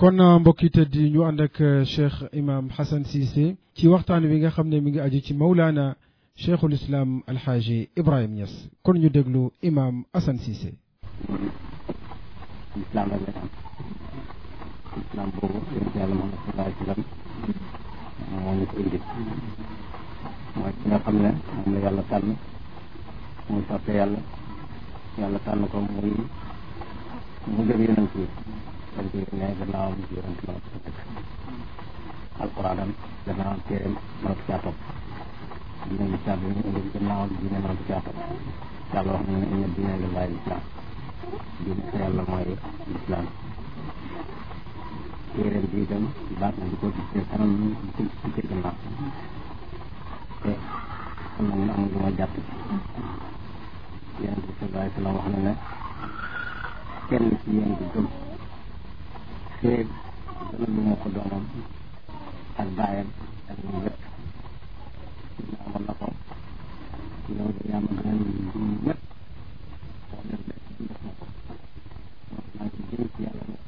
kon mbokki tëdd ñu ànd ak cheikh imam Hassan Cissé ci waxtaan wi nga xam ne mi ngi aju ci Mawlana cheikhul islam alxaaji Ibrahim Niass kon ñu déglu imam Hassan Cissé. islam rek la am islam boobu yonent yàlla Muhammad sallallahu alayhi wa sallam moo ñu ko indi mooy ki nga xam ne moom la yàlla tànn muy soppe yàlla yàlla tànn ko muy mu gëm yonent yi dañ ko yónnee gannaawam ci yonent ma ko tëkk alquranam gannaawam téeréem mënatu caa topp diine lislaam bi ñu indi gannaawam diine mënatu caa topp yàlla wax na ne inna diine lillahi lislaam diine sa yàlla mooy lislaam téeréem bi itam baat na di ko ci kanam di ci di ci gannaaw te xam nañ ne amul lu ma jàpp yonent bi sallallahu alayhi wa sallam wax na ne kenn ci yéen du gëm féeg dana lu ma ko doomam ak baayam ak ñun lépp ñu amoon na ko yow de yaa ma gënal ñëpp wax dëgg def na ko maa ngi jëm ci yàlla mu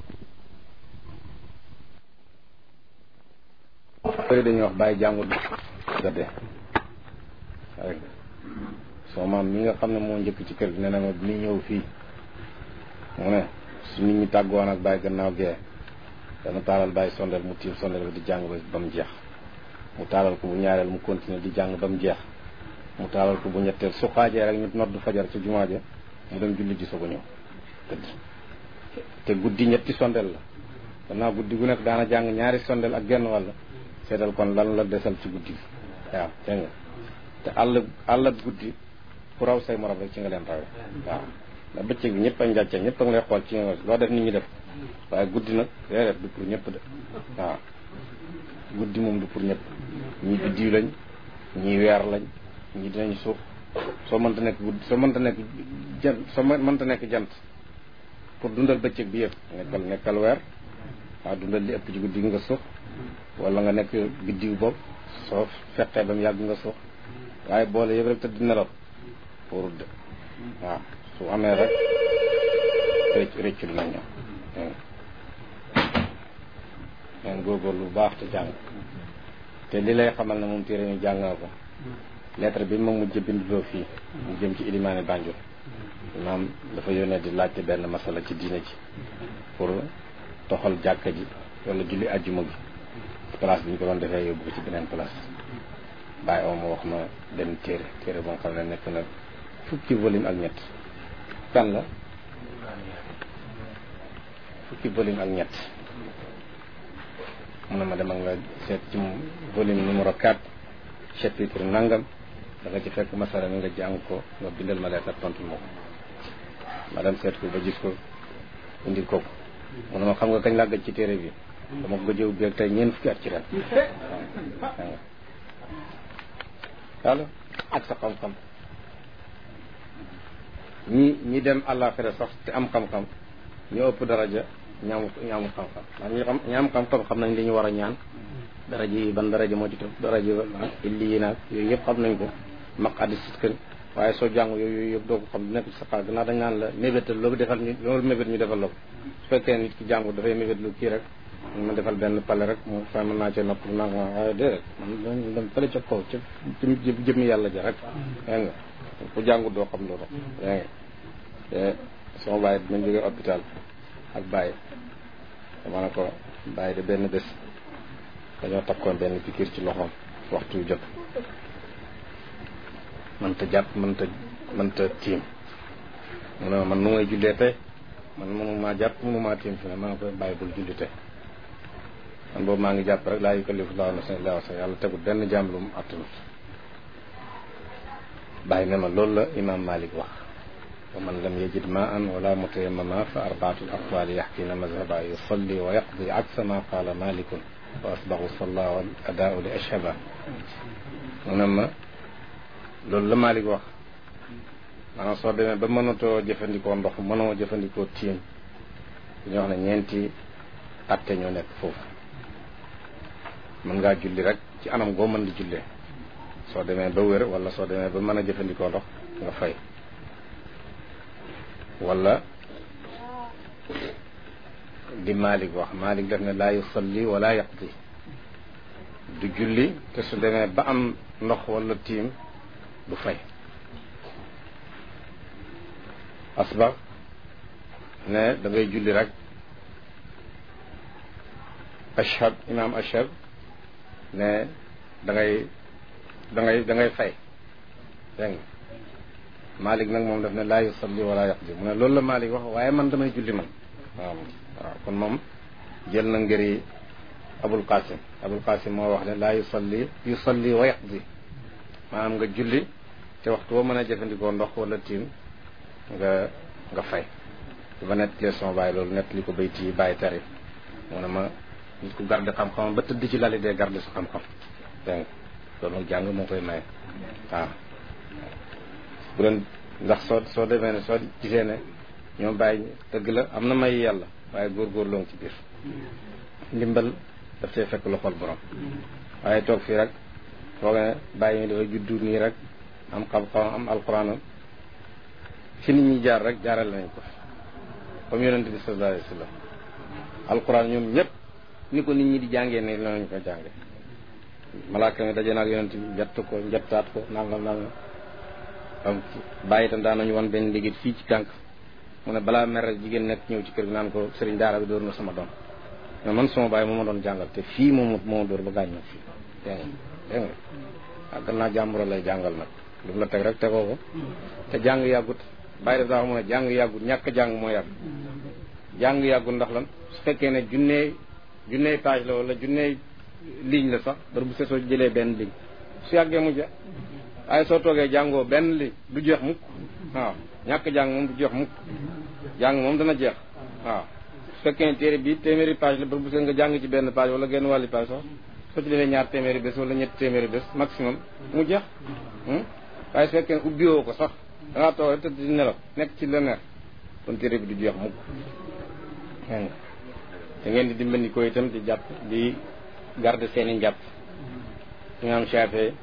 bëri dañuy wax bàyyi jàngut gadde rek soo maam mi nga xam ne moo njëkk ci kër gi nee na ma bi muy ñëw fii mu ne su nit ñi tàggoon ak bàyyi gannaaw gee dana taalal bàyyi sondeel mu tiim sondeel bi di jàng ba ba mu jeex mu taalal ko bu ñaareel mu continuer di jàng ba mu jeex mu taalal ko bu ñetteel su xaajee rek ñu nodd fajar ci jumaa ja mu dem julli ji soog a ñëw tëdd te guddi ñetti sondeel la gannaaw guddi gu nekk daana jàng ñaari sondeel ak genn wàll seetal kon lan la desal ci guddi gi waaw dégg nga te àll àll ak guddi ku raw say morom rek ci nga leen rawee waaw ndax bëccëg bi ñëpp a njàcce ñëpp a ngi lay xool ci nga loo def nit ñi def waaye guddi nag déedéet du pour ñëpp de waaw guddi moom du pour ñëpp ñii biddiw lañ ñii weer lañ ñii dinañ suuf soo mënta nekk guddi soo mënta nekk jant soo mënta nekk jant pour dundal bëccëg bi yëpp nekkal nekkal weer waaw dundal li ëpp ci guddi gi nga suuf wala nga nekk biddiw boobu soo fekkee ba mu yàgg nga suuf waaye boole yëpp rek tëdd nelaw pour de waaw su amee rek rëcc rëcc dina ñëw neen góorgóorlu bu baax te jàng te li lay xamal ne moom téere ñu jàng na ko lettre bi ma mujj binduloo fii mu jëm ci ilimaani Banjul maam dafa yónnee di laajte benn masala ci diine ji pour toxal jàkka ji wala julli ajjuma gi place bi ñu ko doon defee yóbbu ko ci beneen place bàyyi oo ma wax ma benn téere téere boo xam ne nekk na fukki volume ak ñett kan la fukki volume ak ñett mu ne ma demal nga seet ci volume numéro 4 chapitre nangam da nga ci fekk masala mi nga jàng ko nga bindal ma leetar tontu ma ko ma dem seet ko ba gis ko indil ko mu ne ma xam nga kañ laa gëj ci téere bi dama ko gëjëw beeg tey ñeent fukki at ci ren waaw ak sa xam-xam ñi ñi dem àllaaxira sax te am xam-xam ñu ëpp daraja ñaamu ñaamu xam-xam ndax ñi xam ñaam xam-xam xam nañ li ñu war a ñaan daraja yi ban daraja moo ci topp daraja illi yi naag yooyu yëpp xam nañ ko maq addi sitkën waaye soo jàng yooyu yooyu yëpp doo ko xam nekk ci sa xaal gannaaw dañ naan la mébétal loolu defal ñu loolu mébét ñu defal la ko su fekkee nit ki jàngu dafay mébét lu kii rek ma defal benn pale rek mu fa mën naa cee nopp naa ko waaye déedéet man dañ dem fële ca kaw ca jëmmi yàlla ja rek dégg nga ku jàngu doo xam loolu dégg nga te sama bàyyi dinañ jógee hôpital ak bàyyi dama ne ko bàyyi de benn bés dañoo takkoon benn pikiir ci loxoom waxtu yu jot mënta jàpp mënta mënta tiim mu ne man nu ngay jullee tey man mënumaa jàpp mënumaa tiim fi ne maa ngi koy bàyyi bul julli tey man boobu maa ngi jàpp rek laa yukallifu llaahu nafsan illaa wus'ahaa yàlla tegul benn jaam lu mu attanut bàyyi ne ma loolu la imaam Malik wax wa man lam yajid maan wala mutayammama fa arbaatul aqwaali yaxkina mazhaba yusalli wa yaqdi aksa ma qaala malikun wa asbaxu salla wal adaau li ashhaba mu ne ma loolu la Malik wax maanaam soo demee ba mënatoo jëfandikoo ndox mënoo jëfandikoo tiim dañuy wax ne ñeenti atte ñoo nekk foofu mën ngaa julli rek ci anam goo mën di jullee soo demee ba wér wala soo demee ba mën a jëfandikoo ndox nga fay wala di Malik wax Malik def ne laa yusalli wala yaqdi du julli te su demee ba am ndox wala tiim du fay asbax ne da ngay julli rek ashab imam ashab ne da ngay da ngay da ngay fay dégg nga Malik nag moom daf ne laa yusalli wala yaqdi mu ne loolu la Malik wax waaye man damay julli man waaw waaw kon moom jël na ngëri Abul Qasim Abul Qasim moo wax ne laa yusalli yusalli wa yaqdi maanaam nga julli te waxtu boo mën a jëfandikoo ndox wala tiim nga nga fay ba nett lee sama bàyyi loolu nett li ko bayti yi bàyyi tari mu ne ma nit ku garde xam-xam ba tëdd ci lali dee garde sa xam-xam dégg nga loolu nag jàng moo koy maye waaw bu doon ndax soo soo demee ne soo gisee ne ñoom bàyyi dëgg la am na may yàlla waaye góorgóorloo ngi ci biir ndimbal daf cee fekk loxol borom waaye toog fii rek foog ne bàyyi mi dafa juddu nii rek am xam-xam am alxuraanam fi nit ñi jaar rek jaaral nañ ko comme yonent bi sallallahu alayhi wa sallam alxuraan ñoom ñëpp ni ko nit ñi di jàngee ne lañu ko jànge malaaka mi daje naag yonent bi njett ko njettaat ko nangam nangam am bàyyi itam daan nañu wan benn liggéey fii ci tànk mu ne balaa mer jigéen nekk ñëw ci kër gi naan ko sëriñ daara bi dóor na sama doom mais man sama bàyyi moo ma doon jàngal te fii moom moo dóor ba gaañ ma fii dégg nga dégg nga ak gannaaw jàmburo lay jàngal nag lu mu la teg rek tegoo ko te jàng yàggut bàyyi def daa mu ne jàng yàggut ñàkk jàng moo yàgg jàng yàggut ndax lan su fekkee ne junnee junnee page la wala junnee ligne la sax bari bu sesoo jëlee benn ligne su yàggee mu jeex waaye soo toogee jàngoo benn li du jeex mukk waaw ñàkk jàng moom du jeex mukk jàng moom dana jeex waaw su fekkee ne téere bi téeméeri page la bari bu see nga jàng ci benn page wala genn wàlli page sax soo ci defee ñaar téeméeri bés wala ñetti téeméeri bés maximum mu jeex waaye su fekkee ne ubbiwoo ko sax dangaa toog rek tëdd di nelaw nekk ci leneen kon téere bi du jeex mukk te ngeen di dimbandikoo itam di jàpp di garder seeni njàpp imaam Shaafi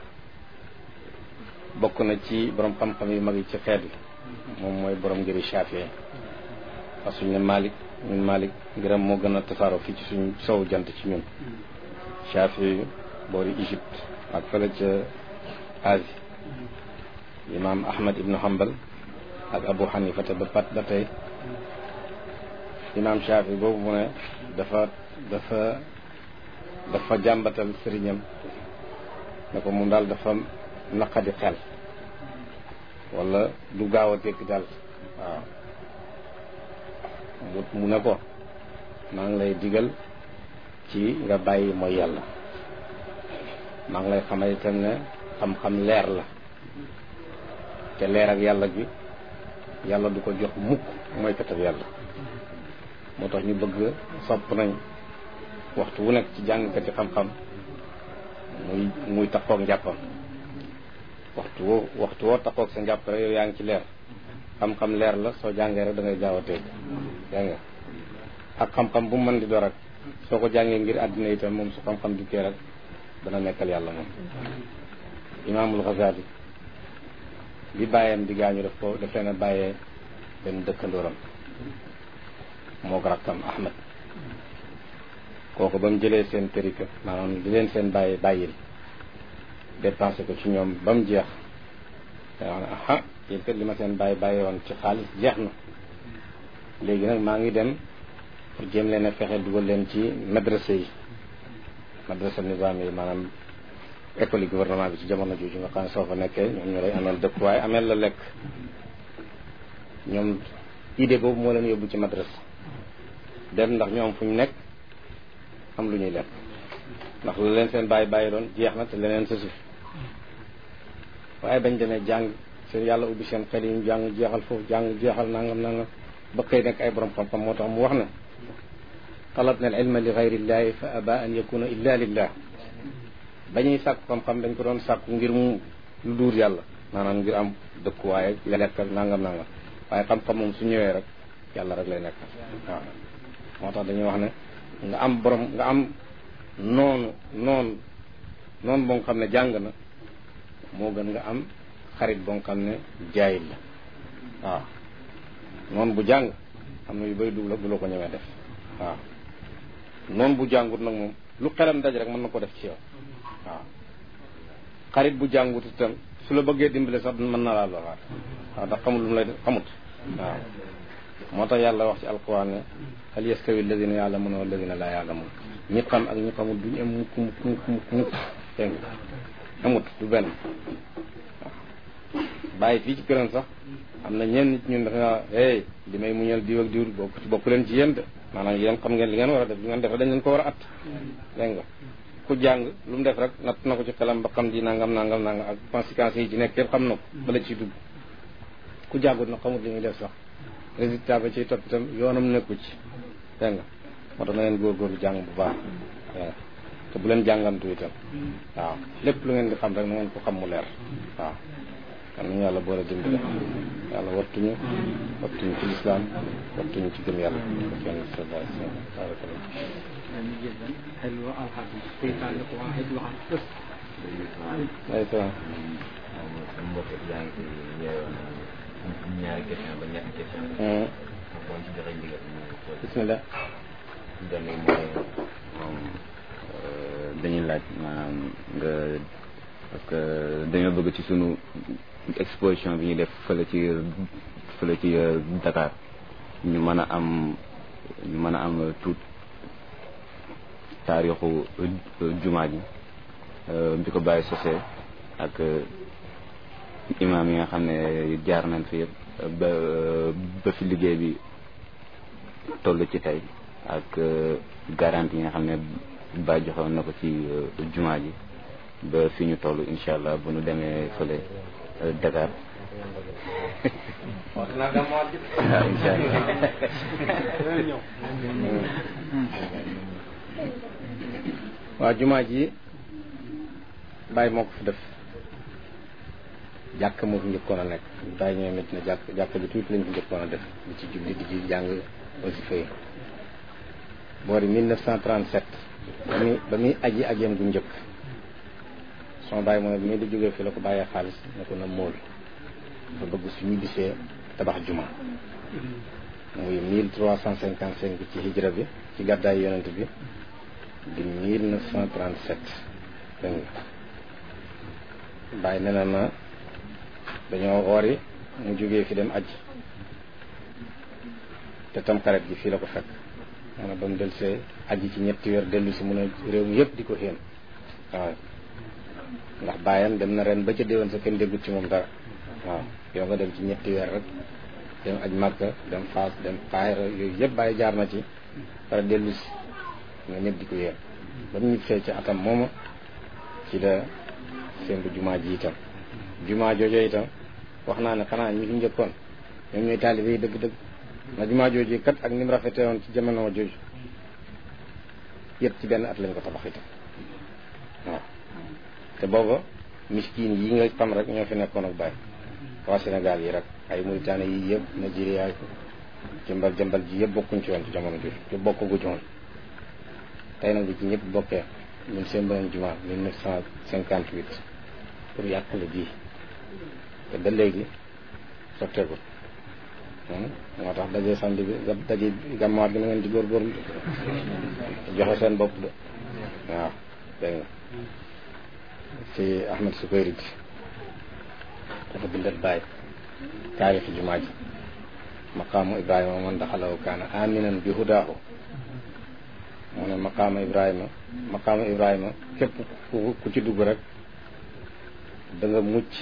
bokk na ci borom xam-xam yu mag yi ci xeet bi moom mooy borom ngiri Shaafi parce que ñu ne Malik ñun Malik ngiram moo gën a tasaaroo fii ci suñu sowu jant ci ñun Shaafi boori Égypte ak fële ca Asie imaam Ahmad ibnu Hanbal ak Abu Hanifa te ba pat ba tey imaam Shaafi boobu mu ne dafa dafa dafa jàmbatal sëriñam ne ko moom daal dafa naqadi xel wala du gaaw a dégg daal waaw mu mu ne ko maa ngi lay digal ci nga bàyyi mooy yàlla maa ngi lay xamal itam ne xam-xam leer la te leer ak yàlla gi yàlla du ko jox mukk mooy katab yàlla moo tax ñu bëgg sopp nañ waxtu wu nekk ci jàngkati xam-xam muy muy takkoog njàppam waxtu woo waxtu woo takkoog sa njàpp rek yow yaa ngi ci leer xam-xam leer la soo jàngee rek da ngay gaaw a teg yaa nga ak xam-xam bu mu mën di door ak soo ko jàngee ngir àddina itam moom su xam-xam dikkee rek dana nekkal yàlla moom imaamul Ghazali bi bàyyam di gaañu daf ko daf leen a bàyyee benn dëkkandooram moo ko rakkam Ahmed kooku ba mu jëlee seen tërika maanaam di leen seen bàyyi bàyyil dépensé ko ci ñoom ba mu jeex da wax ne aha yéen kat li ma seen bàyyi bàyyi woon ci xaalis jeex na léegi nag maa ngi dem pour jéem leen a fexe dugal leen ci madrasa yi madrasa nizaam yi maanaam école yi gouvernement bi ci jamono jooju nga xam ne soo fa nekkee ñoom ñoo lay ameel dëkk waaye ameel la lekk ñoom idée boobu moo leen yóbbu ci madrasa dem ndax ñoom fu ñu nekk am lu ñuy lekk ndax la leen seen bàyyi bàyyi doon jeex na te leneen sa suuf waaye bañ demee jàng seen yàlla ubbi seen xel yi ñu jàng jeexal foofu jàng jeexal nangam nangam ba xëy nekk ay borom xam-xam moo tax mu wax ne talabna al ilma li gayrillahi fa aba an yakuna illa lillah ba ñuy sàkku xam-xam dañ ko doon sàkku ngir mu lu duur yàlla maanaam ngir am dëkkuwaay lekk ak nangam nangam waaye xam-xam moom su ñëwee rek yàlla rek lay nekk waaw moo tax dañuy wax ne nga am borom nga am noonu noonu noonu boo nga xam ne jàng na moo gën nga am xarit boo nga xam ne jaayil la waaw noonu bu jàng am na yu bëri du la du la ko ñëwee def waaw noonu bu jàngut nag moom lu xelam daj rek mën na ko def ci yow waaw xarit bu jàngut itam su la bëggee dimbale sax mën na laa loraat waaw ndax xamul lu mu lay def xamut waaw moo tax yàlla wax ci alquran ne hal yastawi alladina yaalamuuna walladina laa yaalamuun ñi xam ak ñi xamul duñu am mukk mukk mukk mukk mukk dégg nga amut du benn bàyyi fii ci këram sax am na ñenn nit ñun dafa hey li may muñal diw ak diw bokk ci bokk leen ci yéen de maanaam yéen xam ngeen li ngeen war a def li ngeen def dañ leen ko war a at dégg nga ku jàng lu mu def rek natt na ko ci xelam ba xam di nangam nangam nangam ak conséquences yi ci nekk yëpp xam na ko bala ciy dugg ku jàngut na xamut li muy def sax résultat ba ciy topp itam yoonam nekku ci dégg nga moo tax na ngeen góorgóorlu jàng bu baax dégg nga te bu leen jàngantu itam waaw lépp lu ngeen di xam rek na ngeen ko xam mu leer waaw kan nañu yàlla boole dimbale yàlla wattuñu wattuñu ci lislaam wattuñu ci gëm yàlla ko kenn sallallahu alayhi wa sallam barakallah حلوة أو حاجة في تعليق واحد وعن قصة ay salaam mbokk yaa ngi fi ñaari question ba ñetti question boo ci joxe ndigal ñu ko bismillah benn bi mooy moom dañuy laaj maanaam nga parce que dañoo bëgg ci sunu exposition bi ñuy def fële ci fële ci Dakar ñu mën a am ñu mën a am tuut taarixu jumaa ji bi ko bàyyi sosee ak imaam yi nga xam ne jaar nañ fi yëpp ba ba fi liggéey bi toll ci tey ak garantie yi nga xam ne bàyyi joxewoon na ko ci jumaa ji ba fi ñu toll incha allah bu ñu demee fële Dakar waaw incha allah waaw jumaa ji bàyyi moo ko fi def jàkk moo fi njëkkoon a nekk bàyyi ñëwee métti na jàkk jàkk ji tuuti lañ fi njëkkoon a def di ci julli di ci jàng wasifa yi boori 1937 ba muy ba muy aji ajeem gu njëkk sama bàyyi mu ne bi muy di jógee fii la ko bàyyee xaalis ne ko na móol dafa bëgg su ñu bisee tabax juma muy 1355 ci hijra bi ci gàddaay yonent bi di 1937 dégg nga bàyyi nee na na dañoo woori mu jógee fi dem aji te tam xaret gi fii la ko fekk mu ne ba mu delsee aji ci ñetti weer dellu si mu ne réew mi yëpp di ko xéen waaw ndax bàyyam dem na ren ba ca déwén sa kenn déggut ci moom dara waaw yow nga dem ci ñetti weer rek dem aj Makka dem Faas dem Kaayra yooyu yëpp bàyyi jaar na ci pare dellu si nga ñëpp di ko yéen ba mu ñibbisee ci atam mooma ci la seen jumaa ji itam jumaa joojo itam wax naa ne xanaa ñi fi njëkkoon ñoom ñooy taalibe yi dëgg-dëgg na jumaa jooju kat ak ni mu rafetee woon ci jamono jooju yëpp ci benn at lañ ko tabax itam waaw te booba miskin yi nga xam rek ñoo fi nekkoon ak bàyyi waa Sénégal yi rek ay Mauritanie yi yëpp Nigeria jëmbal jëmbal ji yëpp bokkuñ ci woon ci jamono jooju yëpp bokkugu ci woon tey nag bi ci ñëpp bokkee ñun seen beneen jumaa 1958 pour yàqale bii te ba léegi sotteegul moo tax daje samedi bi daje gàmmaat gi na ngeen di góorgóorlu joxe seen bopp de waaw dégg nga ci Ahmed Sukayri bi dafa bindat bàyyi taarixi jumaa ji maqaamu Ibrahima man daxalaw kaana aminan bi hudaahu mu ne maqaama Ibrahima maqaama Ibrahima képp ku ku ci dugg rek da nga mucc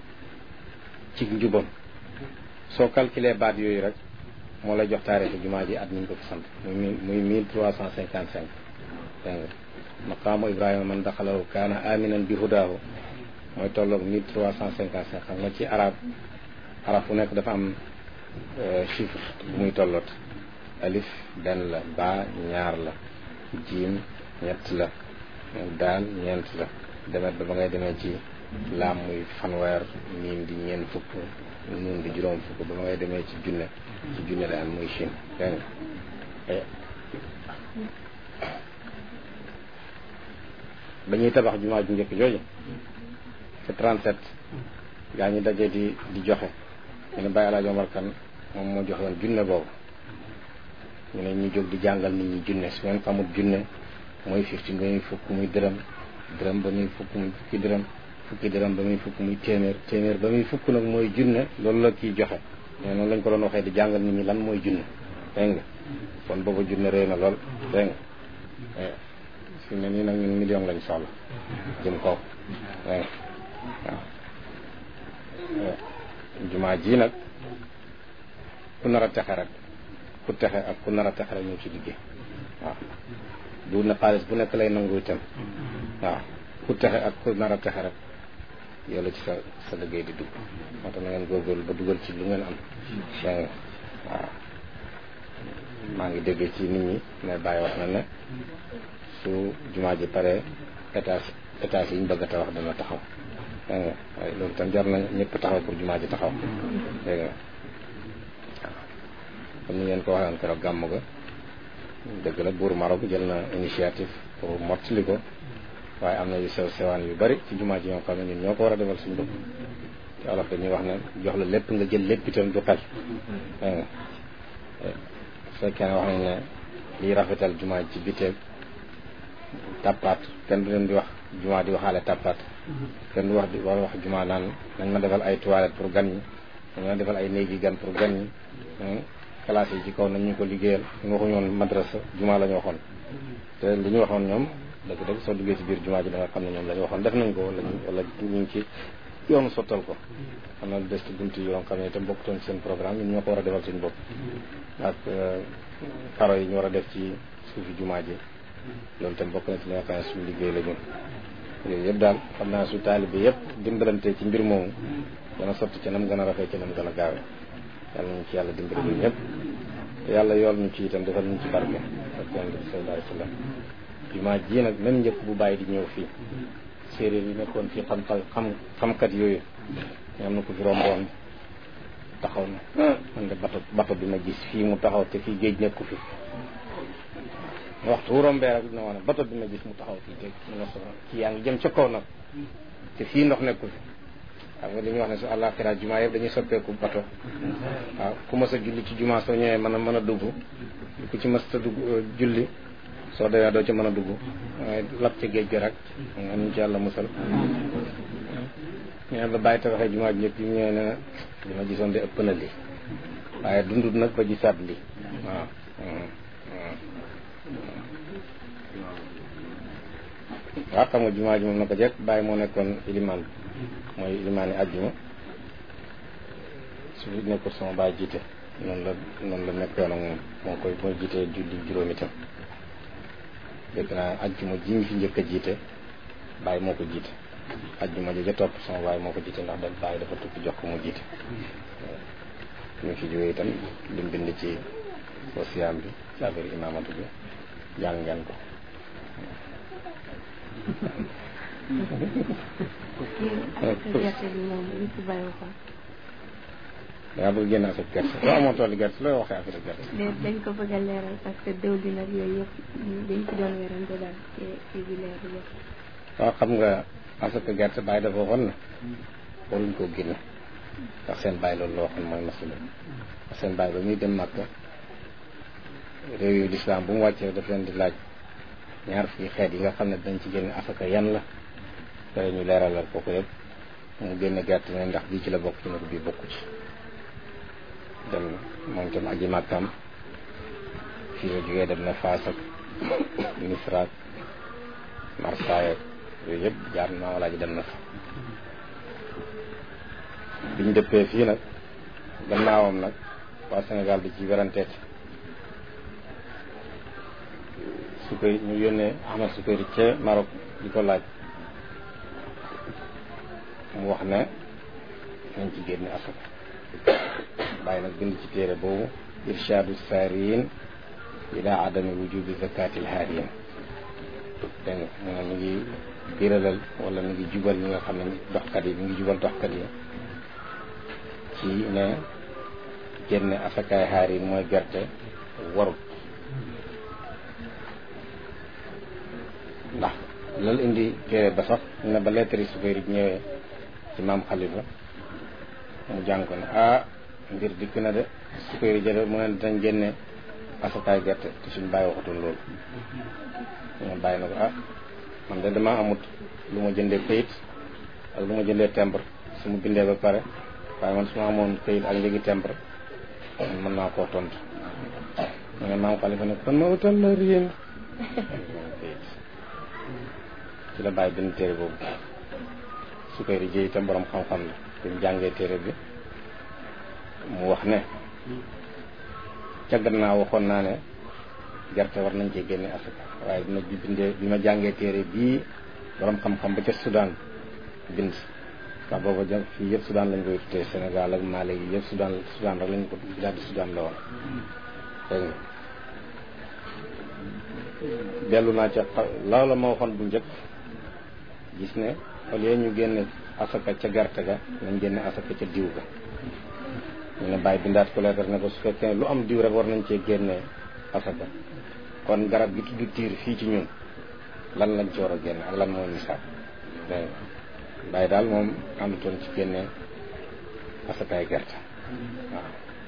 ci njubam soo calculé baat yooyu rek moo lay jox taarixi jumaa ji at ñu ko fi sant muy muy mille trois cent cinquante cinq dégg nga maqaamu Ibrahima man daxalaw kaana aminan bi hudaahu mooy tolloog mille trois cent cinquante cinq xam nga ci arab arab fu nekk dafa am chiffre bu muy tolloot alif benn la ba ñaar la jiim ñett la daal ñeent la demet ba ba ngay demee ci laam muy fanweer miim di ñeent fukk nuun di juróom fukk ba ba ngay demee ci junne ci junne la am muy Chine dégg nga ba ñuy tabax jumaa ju njëkk jooju ci 37 gaa ñi daje di di joxe ñu ne Baye Alaaji Omar Kan moom moo joxe woon junne boobu ñu ne ñu jóg di jàngal nit ñi junne su ngeen xamul junne mooy fifty ba muy fukk muy dërëm dërëm ba muy fukk muy fukki dërëm fukki dërëm ba muy fukk muy téeméer téeméer ba muy fukk nag mooy junne loolu la kii joxe mais noonu lañ ko doon waxee di jàngal nit ñi lan mooy junne dégg nga kon booba junne réy na lool dégg nga fi ne nii nag ñun million lañ soxla jëm kaw dégg nga waaw jumaa ji nag ku nar a texe rek ku texe ak ku nar a texe rek ñu ci liggéey waaw du na xaalis bu nekk lay nangu itam waaw ku texe ak ku nar a texe rek yow la ci sa sa liggéey di dugg moo tax na ngeen góorgóorlu ba dugal ci lu ngeen am dégg nga waaw maa ngi déggee ci nit ñi ne bàyyi wax na ne su jumaa ji pare étage étage yi ñu bëgg a tabax dana taxaw dégg nga waaye loolu tam jar na ñëpp taxaw pour jumaa ji taxaw dégg nga comme ni ngeen ko waxee woon keroog gàmm ga dëgg la buur Maroc jël na initiative pour mottali ko waaye am na yu sew sewaan yu bari ci jumaa ji ñoo xam ne ñun ñoo ko war a defal suñu bopp te olof dañuy wax ne jox la lépp nga jël lépp itam du xel dégg nga su fekkee ne wax nañ ne liy rafetal jumaa ji ci biteeg tappaat kenn du leen di wax jumaa di waxaale tappaat kenn du wax di war wax jumaa naan nañ ma defal ay toilettes pour gan ñi nañ ma defal ay néegi gan pour gan ñi classe yi ci kaw nañ ñu ko liggéeyal ñu waxuñu woon madrasa jumaa la ñu waxoon te li ñu waxoon ñoom dëgg-dëgg soo duggee ci biir jumaa ji da nga xam ne ñoom la ñu waxoon def nañ ko wala ñu wala ñu ngi ci yoonu sottal ko xam na des ci bunt yoo xam ne itam bokkutoon ci seen programme ñun ñoo ko war a defal suñu bopp ak karo yi ñu war a def ci suufi jumaa ji loolu itam bokk na ci li nga xam ne suñu liggéey la ñun yooyu yëpp daal xam naa su taalibe yëpp dimbalante ci mbir moomu dana sotti ci nam gën a rafet ci nam gën a gaawe yàlla ñu ci yàlla dimbali ñun ñëpp te yàlla yool ñu ci itam defal ñu ci barke ak yonent bi sallallahu alayhi wa sallam jumaa ji nag même njëkk bu bàyyi di ñëw fii séeréer yi nekkoon fii xam xam xamkat yooyu am na ko fi romboon taxaw na man de bato bato bi ma gis fii mu taxaw te fii géej nekku fi waxtu wu rombee rek dina wax ne bato bi ma gis mu taxaw fii te mu ne soxla ci yaa ngi jëm ca kaw nag te fii ndox nekku fi xam nga li ñuy wax ne su àllaaxira jumaa yëpp dañuy soppeeku bato waaw ku mës a julli ci jumaa soo ñëwee mën a mën a dugg ku ci mës a dugg julli soo demee doo ci mën a dugg waaye lab ci géej gi rek nga ñu ci yàlla musal ñu la bàyyi tabaxee jumaa ji njëkk yi ñëwee ne na li ma gisoon de ëpp na lii waaye dundut nag ba gisaat lii waaw waaw xam nga jumaa ji moom na ko jekk bàyyi moo nekkoon ilimaan mooy ilimaan yi àjjuma su fi nekkul sama bàyyi jiite noonu la noonu la nekkoon ak moom moo koy mooy jiite julli juróomi tam dégg naa àjjuma ji ñu fi njëkk a jiite bàyyi moo ko jiite àjjuma ji ja topp sama bàyyi moo ko jiite ndax da bàyyi dafa tukki jox ko mu jiite ñu fi jógee itam lim bind ci wasiyaam bi ci affaire imaamatu bi jàng ngeen ko gerte bi moom li ci bàyyi ko. dangaa bëgg génn affaire gerte soo amoon tool gerte looy waxee affaire gerte. dañ ko bëgg a leeral parce que déw bi nag yooyu yëpp dañ ci doon werante daal ci ci bi leer bi waaw xam nga affaire gerte bàyyi dafa waxoon na waruñ koo génne ndax seen bàyyi loolu la waxoon mooy masala ndax seen bàyyi ba muy dem Màkka réew yu lislaam bu mu wàccee daf leen di laaj ñaar fii xeet yi nga xam ne dañ ci génne afaka yan la pare ñu leeralal kooku yëpp mu génne gerte ne ndax bii ci la bokk ci ne ko bii bokku ci dem moom itam aji màkkaam fii la jógee dem na Faas ak Misra ak Marsaay ak yooyu yëpp jaar na wala ji dem na fa biñ dëppee fii nag gannaawam nag waa Sénégal bi ci weranteet su koy ñu yónnee Ahmed Sukayri ca Maroc di ko laaj mu wax ne nañ ci génne asaka bàyyi nag bind ci téere boobu irshadu saariyin ila adami wujubi zakatil haariyin dégg nga mu ne mi ngi biralal wala mi ngi jubal ñi nga xam ne doxkat yi mi ngi jubal doxkat yi ci ne génne asakaay haariyin mooy gerte warut ndax loolu indi téere ba sax ne ba lettre yi Sukayri ñëwee ci maam Xalifa mu jàng ko ne ah mbir dikk na de Sukayri jële mu ne dañ génne asakaay gerte te suñ bàyyi waxatoon loolu ñu bàyyi na ko ah man de damaa amut lu ma jëndee këyit ak lu ma jëndee timbre su ma bindee ba pare waaye man su ma amoon këyit ak njëgi timbre man mën naa koo tontu ma ne maam xalifa ne kon ma utal la rien këyit ci la bàyyi bind téere boobu su koy rijee itam borom xam-xam la bi mu jàngee téere bi mu wax ne ca gannaaw waxoon naa ne gerte war nañ cee génne asaka waaye bi ma bindee bi ma jàngee téere bii borom xam-xam ba ca Soudan bind ndax booba jëm fii yëpp Soudan lañ koy tuddee Sénégal ak Mali yi yëpp Soudan Soudan rek lañ ko daal di Soudan la woon dégg nga dellu naa ca loola ma waxoon bu njëkk gis ne au lieu ñu génne asaka ca gerte ga nañ génne asaka ca diw ga ñu ne bàyyi bindaat ko leetar ne ko su fekkee lu am diw rek war nañ cee génne asaka kon garab gi tudd tiir fii ci ñun lan lañ ci war a génne ak lan mooy misaal dégg nga bàyyi daal moom àndutoon ci génne asakaay gerte waaw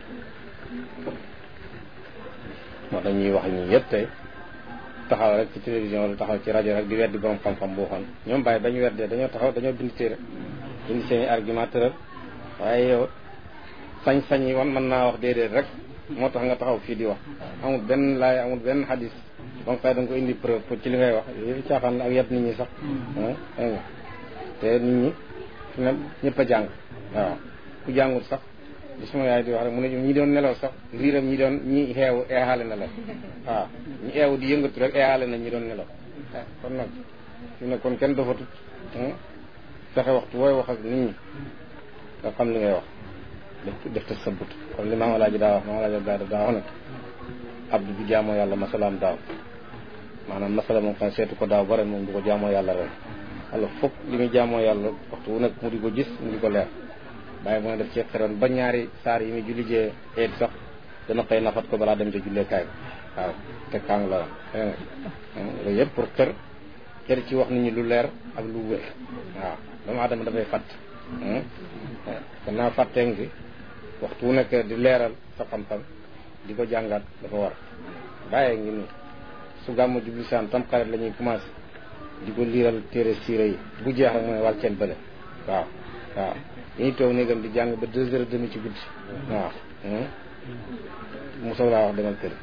moo tax ñuy wax ñi yëpp tey taxaw rek ci télévision wala taxaw ci rajo rek di weddi borom xam-xam boo xoon ñoom bàyyi ba ñu weddee dañoo taxaw dañoo bind téere bind seen i argument tëral waaye yow sañ-sañ yi wan mën naa wax déedéet rek moo tax nga taxaw fii di wax amul benn laay amul benn xadis donc xëy da nga ko indi preuve pour ci li ngay wax yooyu caaxaan la ak yet nit ñi sax dégg nga te nit ñi fi ne ñëpp a jàng waaw ku jàngut sax li suma yaay di wax rek mu ne ñi doon nelaw sax riiram ñi doon ñi xeewu eexaale na la waaw ñi eewu di yëngatu rek eexaale na ñi doon nelaw kon nag fi ne kon kenn dofatut fexe waxtu wooy wax ak nit ñi nga xam li ngay wax def def te sabut comme li maam alaaji daa wax maam alaaji daa daa wax nag abdu bi jaamoo yàlla masalaam daaw maanaam masala moom xam seetu ko daaw ba ren moom du ko jaamoo yàlla ren alors foog li muy jaamoo yàlla waxtu wu nekk mu di ko gis mu di ko leer bàyyi mu ne def ci xiroon ba ñaari saar yi muy julli jee eet sax dana xëy nafat ko balaa dem ca julleekaay bi waaw te kaang la woon loolu yëpp pour xër xër ci wax nit ñi lu leer ak lu wér waaw doomu aadama dafay fàtt gannaaw fàttee ngi fi waxtu wu nekk di leeral sa xam-xam di ko jàngaat dafa war bàyyee ngi nii su gàmmu jublisaan tam xarit la ñuy commencé di ko liiral téere siira yi bu jeex rek mu ne wàcceel bële waaw waaw dañuy toog néegam di jàng ba deux heures et demi ci guddi waaw mosow laa wax demal kër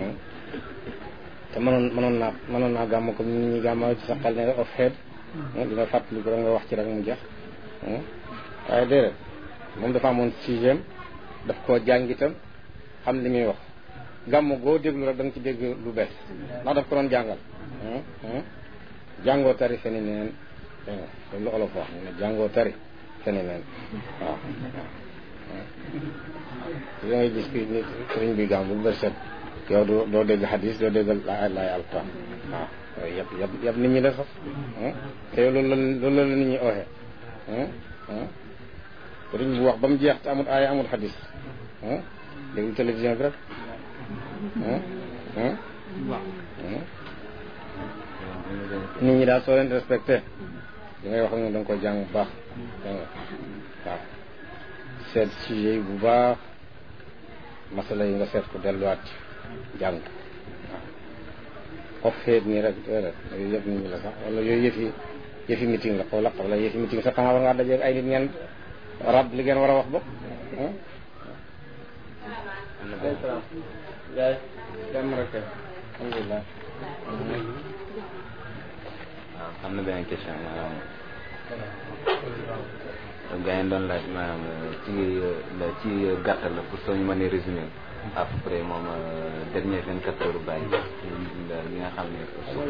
te mënoon mënoon naa mënoon naa gàmm comme nit ñi gàmma ci sa xel ne of xeet di nga fàttali ko rek nga wax ci rek mu jeex waaye déedéet moom dafa amoon sixième daf koo jàng itam xam li muy wax gàmm goo déglu rek da nga ci dégg lu bees ndax daf ko doon jàngal jàngoo tari feni neen loolu la olof wax mu ne jàngoo tari feni neen waaw da ngay gis ki nit sëriñ bi gàmm bu bër set yow doo doo dégg xadis doo dégg laay laay alquran waaw yooyu yëpp yëpp yëpp nit ñi la sax te loolu la loolu la nit ñi ooxee sëriñ bu wax ba mu jeex te amul aaya amul xadis déglu télévision bi rek nit ñi daal soo leen respecté li ngay wax ak ñoom da nga koy jàng bu baax waaw seet sujet yi bu baax masala yi nga seet ko delluwaat jàng waaw xof feet nii rek déedéet yooyu yëpp nit ñi la sax wala yooyu yëfi yëfi meeting la xaw la xaw la yëfi meeting sax xanaa war ngaa dajeeg ay nit ngeen rab li ngeen war a wax bopp jaay dem rek alhamdulilah waaw am na beneen question maanaam gaa yi doon laaj maanaam ci la ci gàttal la pour soo ñu mënee résumé à peu près moom dernier vingt quatre heures bàyyi li nga xam ne suuf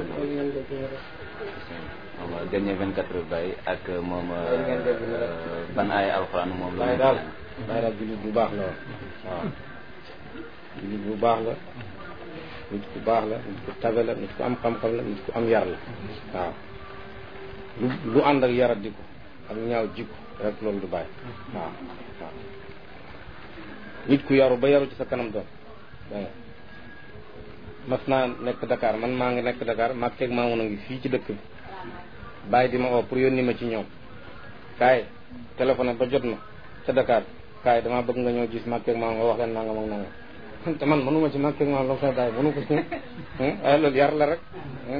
moom dernier vingt quatre heures bàyyi ak moom ban ay alxuraan moom la bàyyi daal bàyyi daal jullit bu baax la woon waaw jullit bu baax la nit ku baax la nit ku tabe la nit ku am xam-xam la nit ku am yar la waaw lu lu ànd ak yarat di ko ak ñaaw jikko rek loolu du bàyyi waaw waaw nit ku yaru ba yaru ci sa kanam doom dégg nga mas naa nekk Dakar man maa ngi nekk Dakar maa keeg maa mun a ngi fii ci dëkk bi bàyyi di ma oo pour yónni ma ci ñoom kaay téléphone ba jot ma ca Dakar kaay damaa bëgg nga ñëw gis maa keeg maa nga wax leen nangam ak nangam te man mënuma ci nag kii ma la koy bàyyi mënu ko ci waaye loolu yar la rek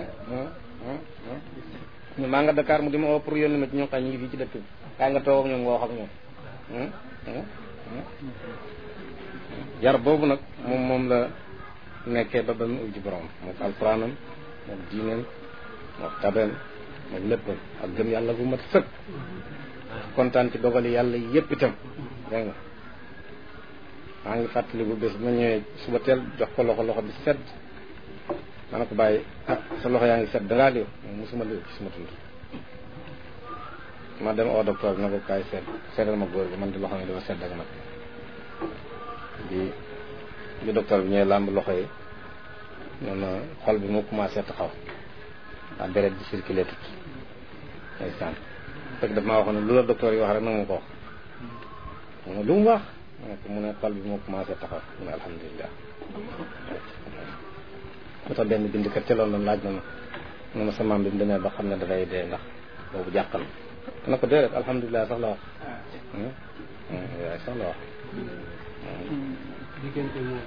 ñu maa nga Dakar mu di ma woo pour yónni ma ci ñoo xam ñu ngi fii ci dëkk bi kaay nga toog ak ñoom nga wax ak ñoom yar boobu nag moom moom la nekkee ba ba mu uj ci borom moom alxuraanam moom diineen moom tabeem moom léppam ak gëm yàlla bu mat sëkk kontaan ci dogali yàlla yépp itam dégg nga maa ngi fàttaliku bés ma ñëwee suba teel jox ko loxo loxo bi sedd ma ne ko bàyyi ah sa loxo yaa ngi sedd dangaa liw moom mosuma liw ci suma tund ma dem au docteur bi na ko kaay seet seetal ma góor bi man di loxo yi dafa sedd ak man bi bi docteur bi ñëwee làmb loxo yi nee na xol bi moo commencé taxaw waa deret di circulé tut ndeysaan fekk daf maa waxoon ne lu la docteur yi wax rek na ma ko wax mu ne lu mu wax ma ne ko mu ne xol bi moo commencé taxaw mu ne alhamdulilah moo tax benn bindkat teeloon na laaj na ma ne ma sa maam bi mu demee ba xam ne dafay dee ndax boobu jàqal na ko déedéet alhamdulilah sax la wax yaay sax la wax diggante moom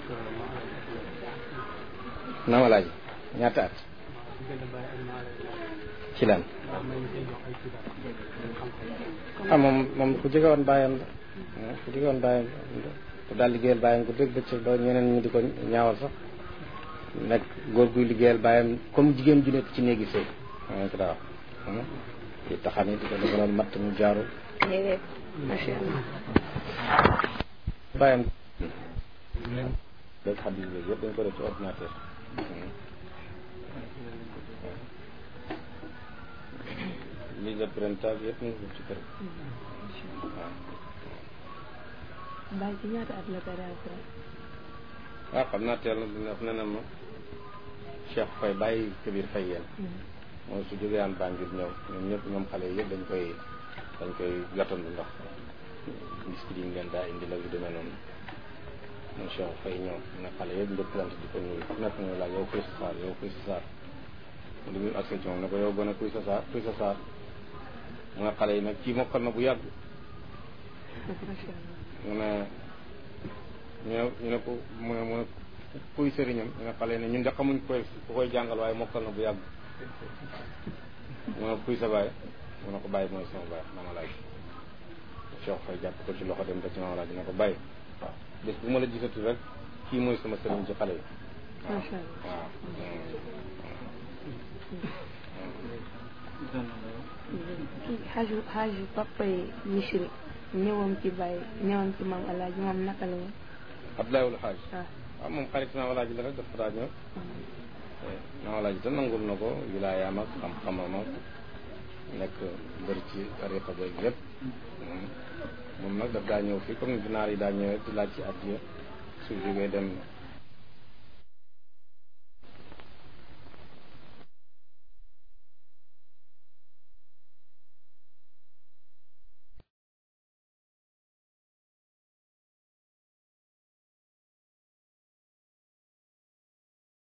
naama laaj ñaata at diggante bàyyi ak maa lay ci lan ndax may koy jox ay xibaar xam-xam ah moom moom ku jege woon bàyyam la ku jege woon bàyyam ku daal liggéeyal bàyyam ku dégg bëccëg ba ñeneen ñi di ko ñaawal sax nekk góor guy liggéeyal bàyyam comme jigéen ju nekk ci néegi sëy maa ko daa wax di taxan yi di ko defaloon matt mu jaaru déedéet macha allah bàyyam léegi xam ne yëpp dañ ko def ci ordinateur lii de printage yëpp ñu ngi ko ci kër gi waaw bàyyi ci ñaata at la ko daal ko waaw xam naa teel na dina ne na ma Cheikh Faye bàyyi Kabir Faye yéen mooy su jógee aan Banjul ñëw ñoom ñëpp ñoom xale yëpp dañ koy dañ koy gàttandu ndax miskit yi ñu leen daa indi la yu demee noonu moom Cheikh Faye ñëw ne xale yëpp njëkkalante di ko nuyu ku nekk ñu laaj yow kuy sa saar yow kuy sa saar li muy accès ci moom ne ko yow gën a kuy sa saar kuy sa saar mu ne xale yi nag kii mokkal na bu yàgg macha allah mu ne ñu ne ñu ne ko mu ne mu ne kuy sëriñam ñu ne xale yi ne ñun de xamuñ koy ku koy jàngal waaye mokkal na bu yàgg mu ne kuy sa baay mu ne ko bàyyi mooy sama baay mama laaj Cheikh Faye jàpp ko ci loxo dem ba ci mama laaj ne ko bàyyi bés bu ma la gisatu rek kii mooy sama sëriñ ci xale yi macha allah waaw kii xaaju xaaju papa yi misri ñëwam ci bàyyi ñëwam ci maam alaaji moom naka la woon Abdoulaye wul Xaaj waaw waaw moom xarit naa walaaji la rek dafa daa ñëw naa walaaji te nangul na ko wilaayaam ak xam-xamam ak nekk bëri ci tariqa beeg lépp moom nag daf daa ñëw fii comme ni naar yi daa ñëwee di laaj ci addiya su jógee dem